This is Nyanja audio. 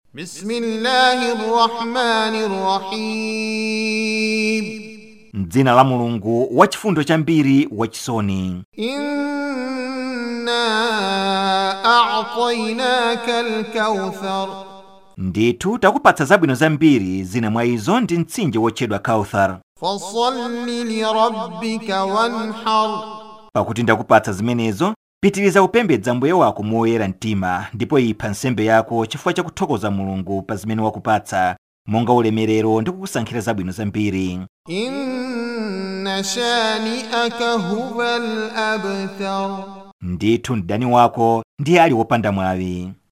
بسم الله الرحمن الرحيم m'dzina la mulungu wachifundo chambiri wachisoni إنا أعطيناك الكوثر ndithu takupatsa zabwino zambiri zina mwa izo ndi mtsinje wotchedwa kauthar فصل لربك وانحر pakuti ndakupatsa zimenezo pitiriza kupembedza mbuye wako moyera mtima ndipo ipha nsembe yako chifukwa chakuthokoza mulungu pa zimene wakupatsa monga ulemerero ndi kukusankhira zabwino zambiri إن شانئك هو الأبتر ndithu mdani wako ndiye ali wopanda mwawi